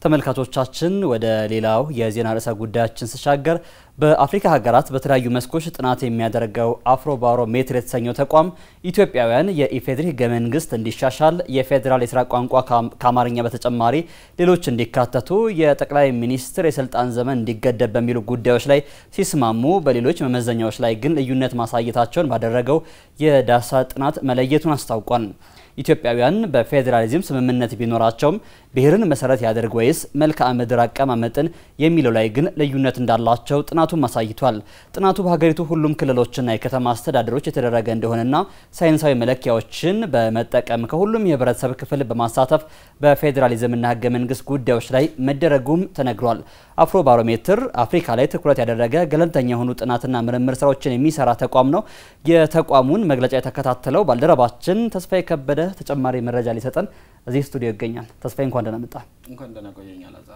ተመልካቾቻችን ወደ ሌላው የዜና ርዕሰ ጉዳያችን ስሻገር በአፍሪካ ሀገራት በተለያዩ መስኮች ጥናት የሚያደርገው አፍሮ ባሮሜትር የተሰኘው ተቋም ኢትዮጵያውያን የኢፌዴሪ ሕገ መንግስት እንዲሻሻል፣ የፌዴራል የስራ ቋንቋ ከአማርኛ በተጨማሪ ሌሎች እንዲካተቱ፣ የጠቅላይ ሚኒስትር የስልጣን ዘመን እንዲገደብ በሚሉ ጉዳዮች ላይ ሲስማሙ፣ በሌሎች መመዘኛዎች ላይ ግን ልዩነት ማሳየታቸውን ባደረገው የዳሰሳ ጥናት መለየቱን አስታውቋል። ኢትዮጵያውያን በፌዴራሊዝም ስምምነት ቢኖራቸውም ብሔርን መሰረት ያደርግ ወይስ መልክዓ ምድር አቀማመጥን የሚለው ላይ ግን ልዩነት እንዳላቸው ጥናቱም አሳይቷል። ጥናቱ በሀገሪቱ ሁሉም ክልሎችና የከተማ አስተዳደሮች የተደረገ እንደሆነና ሳይንሳዊ መለኪያዎችን በመጠቀም ከሁሉም የህብረተሰብ ክፍል በማሳተፍ በፌዴራሊዝምና ህገ መንግስት ጉዳዮች ላይ መደረጉም ተነግሯል። አፍሮ ባሮሜትር አፍሪካ ላይ ትኩረት ያደረገ ገለልተኛ የሆኑ ጥናትና ምርምር ስራዎችን የሚሰራ ተቋም ነው። የተቋሙን መግለጫ የተከታተለው ባልደረባችን ተስፋዬ ከበደ ተጨማሪ መረጃ ሊሰጠን እዚህ ስቱዲዮ ይገኛል። ተስፋዬ እንኳን ደህና መጣ። እንኳን ደህና ቆየኝ አላዛር።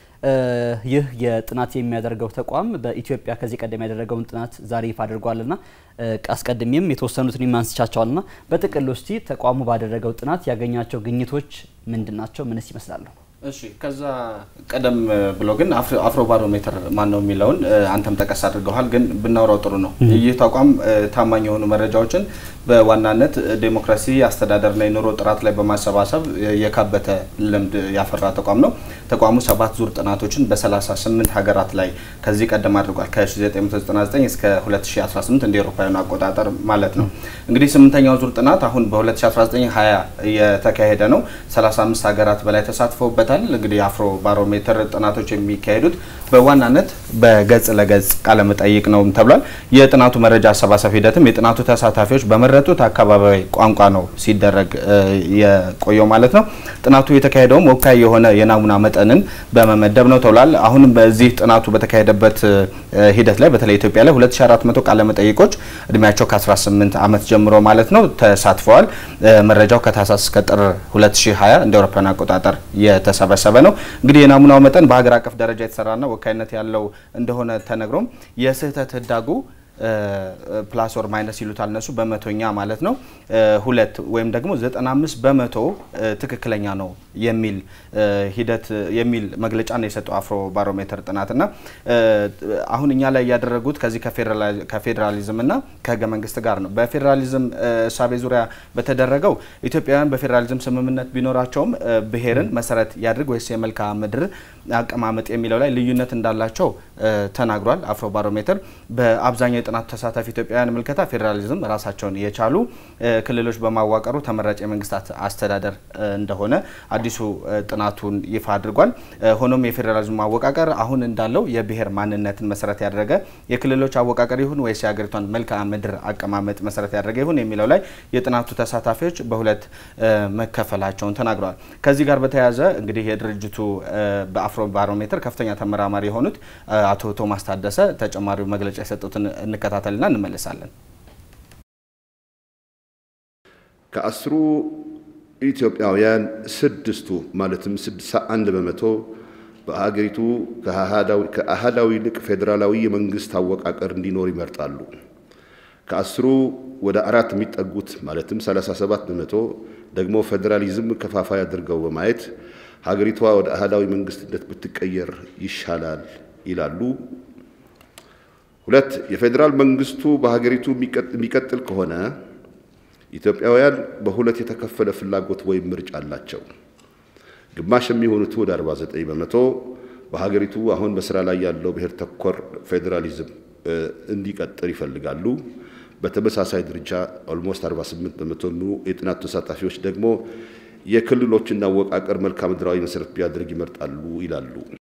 ይህ የጥናት የሚያደርገው ተቋም በኢትዮጵያ ከዚህ ቀደም ያደረገውን ጥናት ዛሬ ይፋ አድርጓልና አስቀድሜም የተወሰኑትን ማንስቻቸዋልና በጥቅል ውስጥ ተቋሙ ባደረገው ጥናት ያገኛቸው ግኝቶች ምንድን ናቸው? ምንስ ይመስላሉ? እሺ ከዛ ቀደም ብሎ ግን አፍሮ ባሮሜትር ማን ነው የሚለውን አንተም ጠቀስ አድርገዋል፣ ግን ብናውራው ጥሩ ነው። ይህ ተቋም ታማኝ የሆኑ መረጃዎችን በዋናነት ዴሞክራሲ፣ አስተዳደርና የኑሮ ጥራት ላይ በማሰባሰብ የካበተ ልምድ ያፈራ ተቋም ነው። ተቋሙ ሰባት ዙር ጥናቶችን በ38 ሀገራት ላይ ከዚህ ቀደም አድርጓል። ከ1999 እስከ 2018 እንደ ኤሮፓውያኑ አቆጣጠር ማለት ነው። እንግዲህ ስምንተኛው ዙር ጥናት አሁን በ2019/20 የተካሄደ ነው። 35 ሀገራት በላይ ተሳትፈውበታል። እንግዲህ አፍሮ ባሮሜትር ጥናቶች የሚካሄዱት በዋናነት በገጽ ለገጽ ቃለመጠይቅ ነው ተብሏል። የጥናቱ መረጃ አሰባሰብ ሂደትም የጥናቱ ተሳታፊዎች በመረጡት አካባቢያዊ ቋንቋ ነው ሲደረግ የቆየው ማለት ነው። ጥናቱ የተካሄደውም ወካይ የሆነ የናሙና መጠንን በመመደብ ነው ተብሏል። አሁንም በዚህ ጥናቱ በተካሄደበት ሂደት ላይ በተለይ ኢትዮጵያ ላይ 2400 ቃለመጠይቆች እድሜያቸው ከ18 ዓመት ጀምሮ ማለት ነው ተሳትፈዋል። መረጃው ከታህሳስ እስከ ጥር 2020 እንደ አውሮፓውያን አቆጣጠር የተሰበሰበ ነው። እንግዲህ የናሙናው መጠን በሀገር አቀፍ ደረጃ የተሰራና ወካይነት ያለው እንደሆነ ተነግሮም የስህተት ህዳጉ ፕላስ ኦር ማይነስ ይሉታል እነሱ በመቶኛ ማለት ነው ሁለት ወይም ደግሞ 95 በመቶ ትክክለኛ ነው የሚል ሂደት የሚል መግለጫ ነው የሰጠው አፍሮ ባሮሜትር ጥናትና አሁን እኛ ላይ ያደረጉት ከዚህ ከፌዴራሊዝም እና ከህገ መንግስት ጋር ነው። በፌዴራሊዝም እሳቤ ዙሪያ በተደረገው ኢትዮጵያውያን በፌዴራሊዝም ስምምነት ቢኖራቸውም ብሔርን መሰረት ያድርግ ወይስ የመልክዓ ምድር አቀማመጥ የሚለው ላይ ልዩነት እንዳላቸው ተናግሯል። አፍሮ ባሮሜትር በአብዛኛው የጥናቱ ተሳታፊ ኢትዮጵያውያን ምልከታ ፌዴራሊዝም ራሳቸውን የቻሉ ክልሎች በማዋቀሩ ተመራጭ የመንግስታት አስተዳደር እንደሆነ አዲሱ ጥናቱን ይፋ አድርጓል። ሆኖም የፌዴራሊዝም አወቃቀር አሁን እንዳለው የብሔር ማንነትን መሰረት ያደረገ የክልሎች አወቃቀር ይሁን ወይስ የሀገሪቷን መልክዓ ምድር አቀማመጥ መሰረት ያደረገ ይሁን የሚለው ላይ የጥናቱ ተሳታፊዎች በሁለት መከፈላቸውን ተናግረዋል። ከዚህ ጋር በተያያዘ እንግዲህ የድርጅቱ በአፍሮ ባሮሜትር ከፍተኛ ተመራማሪ የሆኑት አቶ ቶማስ ታደሰ ተጨማሪው መግለጫ የሰጡትን እንከታተልና እንመለሳለን። ከአስሩ ኢትዮጵያውያን ስድስቱ ማለትም 61 በመቶ በሀገሪቱ ከአህዳዊ ይልቅ ፌዴራላዊ የመንግስት አወቃቀር እንዲኖር ይመርጣሉ። ከአስሩ ወደ አራት የሚጠጉት ማለትም 37 በመቶ ደግሞ ፌዴራሊዝም ከፋፋይ አድርገው በማየት ሀገሪቷ ወደ አህዳዊ መንግስትነት ብትቀየር ይሻላል ይላሉ። ሁለት የፌዴራል መንግስቱ በሀገሪቱ የሚቀጥል ከሆነ ኢትዮጵያውያን በሁለት የተከፈለ ፍላጎት ወይም ምርጫ አላቸው። ግማሽ የሚሆኑት ወደ 49 በመቶ በሀገሪቱ አሁን በስራ ላይ ያለው ብሔር ተኮር ፌዴራሊዝም እንዲቀጥል ይፈልጋሉ። በተመሳሳይ ደረጃ ኦልሞስት 48 በመቶ የጥናቱ ተሳታፊዎች ደግሞ የክልሎችን አወቃቀር መልክዓ ምድራዊ መሰረት ቢያደርግ ይመርጣሉ ይላሉ።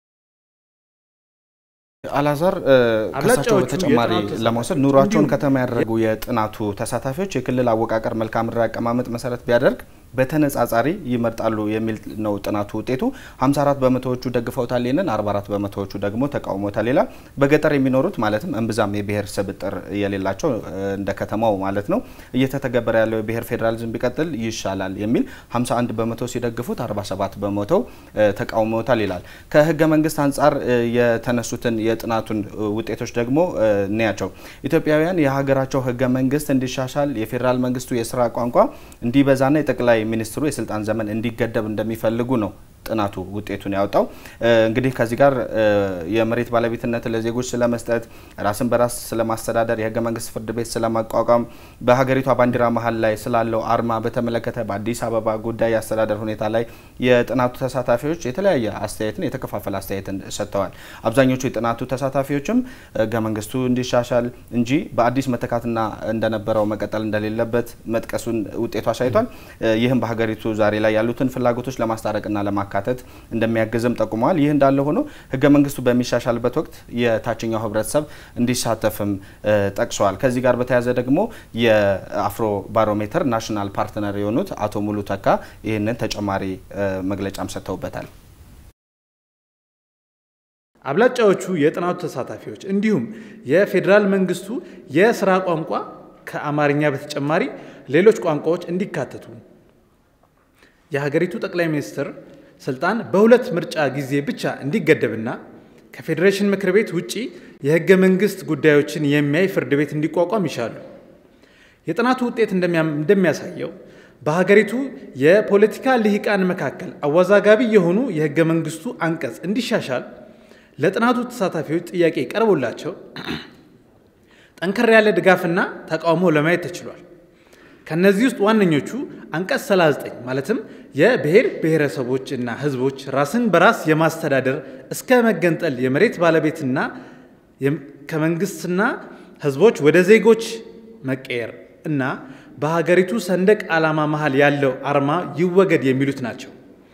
አላዛር ከሳቸው በተጨማሪ ለመውሰድ ኑሯቸውን ከተማ ያደረጉ የጥናቱ ተሳታፊዎች የክልል አወቃቀር መልክዓ ምድራዊ አቀማመጥ መሰረት ቢያደርግ በተነጻጻሪ ይመርጣሉ የሚል ነው ጥናቱ ውጤቱ። 54 በመቶዎቹ ደግፈውታል ይህንን፣ 44 በመቶዎቹ ደግሞ ተቃውሞታል ይላል። በገጠር የሚኖሩት ማለትም እምብዛም የብሔር ስብጥር የሌላቸው እንደ ከተማው ማለት ነው እየተተገበረ ያለው የብሔር ፌዴራሊዝም ቢቀጥል ይሻላል የሚል 51 በመቶ ሲደግፉት 47 በመቶ ተቃውሞታል ይላል። ከህገ መንግስት አንጻር የተነሱትን የጥናቱን ውጤቶች ደግሞ እንያቸው። ኢትዮጵያውያን የሀገራቸው ህገ መንግስት እንዲሻሻል የፌዴራል መንግስቱ የስራ ቋንቋ እንዲበዛና የጠቅላይ ሚኒስትሩ የስልጣን ዘመን እንዲገደብ እንደሚፈልጉ ነው ጥናቱ ውጤቱን ያወጣው። እንግዲህ ከዚህ ጋር የመሬት ባለቤትነት ለዜጎች ስለመስጠት፣ ራስን በራስ ስለማስተዳደር፣ የህገ መንግስት ፍርድ ቤት ስለማቋቋም፣ በሀገሪቷ ባንዲራ መሀል ላይ ስላለው አርማ በተመለከተ በአዲስ አበባ ጉዳይ የአስተዳደር ሁኔታ ላይ የጥናቱ ተሳታፊዎች የተለያየ አስተያየትን የተከፋፈለ አስተያየትን ሰጥተዋል። አብዛኞቹ የጥናቱ ተሳታፊዎችም ህገ መንግስቱ እንዲሻሻል እንጂ በአዲስ መተካትና እንደነበረው መቀጠል እንደሌለበት መጥቀሱን ውጤቱ አሳይቷል። ይህም በሀገሪቱ ዛሬ ላይ ያሉትን ፍላጎቶች ለማስታረቅና ለማካተት እንደሚያግዝም ጠቁመዋል። ይህ እንዳለ ሆኖ ህገ መንግስቱ በሚሻሻልበት ወቅት የታችኛው ህብረተሰብ እንዲሳተፍም ጠቅሰዋል። ከዚህ ጋር በተያያዘ ደግሞ የአፍሮ ባሮሜትር ናሽናል ፓርትነር የሆኑት አቶ ሙሉ ተካ ይህንን ተጨማሪ መግለጫም ሰጥተውበታል። አብላጫዎቹ የጥናቱ ተሳታፊዎች እንዲሁም የፌዴራል መንግስቱ የስራ ቋንቋ ከአማርኛ በተጨማሪ ሌሎች ቋንቋዎች እንዲካተቱ የሀገሪቱ ጠቅላይ ሚኒስትር ስልጣን በሁለት ምርጫ ጊዜ ብቻ እንዲገደብና ከፌዴሬሽን ምክር ቤት ውጪ የህገ መንግስት ጉዳዮችን የሚያይ ፍርድ ቤት እንዲቋቋም ይሻሉ። የጥናቱ ውጤት እንደሚያሳየው በሀገሪቱ የፖለቲካ ልሂቃን መካከል አወዛጋቢ የሆኑ የህገ መንግስቱ አንቀጽ እንዲሻሻል ለጥናቱ ተሳታፊዎች ጥያቄ ቀርቦላቸው ጠንከር ያለ ድጋፍና ተቃውሞ ለማየት ተችሏል። ከነዚህ ውስጥ ዋነኞቹ አንቀጽ 39 ማለትም የብሔር ብሔረሰቦችና ህዝቦች ራስን በራስ የማስተዳደር እስከ መገንጠል የመሬት ባለቤትና ከመንግስትና ህዝቦች ወደ ዜጎች መቀየር እና በሀገሪቱ ሰንደቅ ዓላማ መሃል ያለው አርማ ይወገድ የሚሉት ናቸው።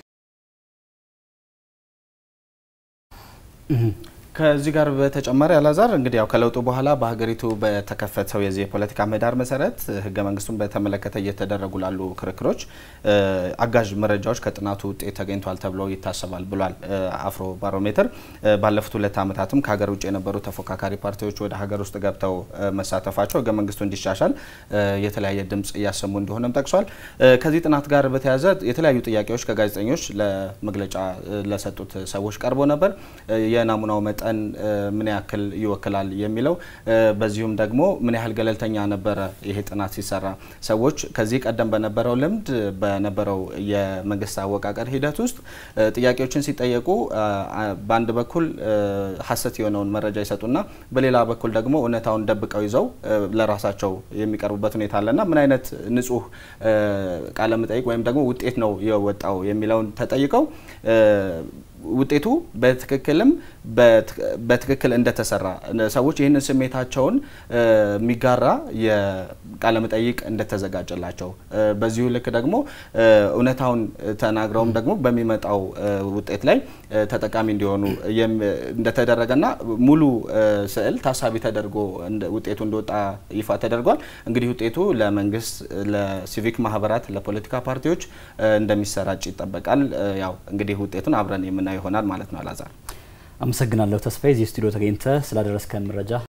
ከዚህ ጋር በተጨማሪ አላዛር እንግዲህ ያው ከለውጡ በኋላ በሀገሪቱ በተከፈተው የዚህ የፖለቲካ ምህዳር መሰረት ህገ መንግስቱን በተመለከተ እየተደረጉ ላሉ ክርክሮች አጋዥ መረጃዎች ከጥናቱ ውጤት ተገኝቷል ተብሎ ይታሰባል ብሏል አፍሮ ባሮሜትር። ባለፉት ሁለት ዓመታትም ከሀገር ውጭ የነበሩ ተፎካካሪ ፓርቲዎች ወደ ሀገር ውስጥ ገብተው መሳተፋቸው ህገ መንግስቱ እንዲሻሻል የተለያየ ድምጽ እያሰሙ እንደሆነም ጠቅሷል። ከዚህ ጥናት ጋር በተያያዘ የተለያዩ ጥያቄዎች ከጋዜጠኞች ለመግለጫ ለሰጡት ሰዎች ቀርቦ ነበር። የናሙናው መጠን ምን ያክል ይወክላል የሚለው በዚሁም ደግሞ ምን ያህል ገለልተኛ ነበረ ይሄ ጥናት ሲሰራ ሰዎች ከዚህ ቀደም በነበረው ልምድ በነበረው የመንግስት አወቃቀር ሂደት ውስጥ ጥያቄዎችን ሲጠየቁ በአንድ በኩል ሀሰት የሆነውን መረጃ ይሰጡና በሌላ በኩል ደግሞ እውነታውን ደብቀው ይዘው ለራሳቸው የሚቀርቡበት ሁኔታ አለና ምን አይነት ንጹህ ቃለ መጠይቅ ወይም ደግሞ ውጤት ነው የወጣው የሚለውን ተጠይቀው ውጤቱ በትክክልም በትክክል እንደተሰራ ሰዎች ይህንን ስሜታቸውን የሚጋራ የቃለ መጠይቅ እንደተዘጋጀላቸው በዚሁ ልክ ደግሞ እውነታውን ተናግረውም ደግሞ በሚመጣው ውጤት ላይ ተጠቃሚ እንዲሆኑ እንደተደረገና ሙሉ ስዕል ታሳቢ ተደርጎ ውጤቱ እንደወጣ ይፋ ተደርጓል። እንግዲህ ውጤቱ ለመንግስት፣ ለሲቪክ ማህበራት፣ ለፖለቲካ ፓርቲዎች እንደሚሰራጭ ይጠበቃል። ያው እንግዲህ ውጤቱን አብረን የምናየው ይሆናል ማለት ነው። አላዛር አመሰግናለሁ ተስፋዬ፣ እዚህ ስቱዲዮ ተገኝተ ስላደረስከን መረጃ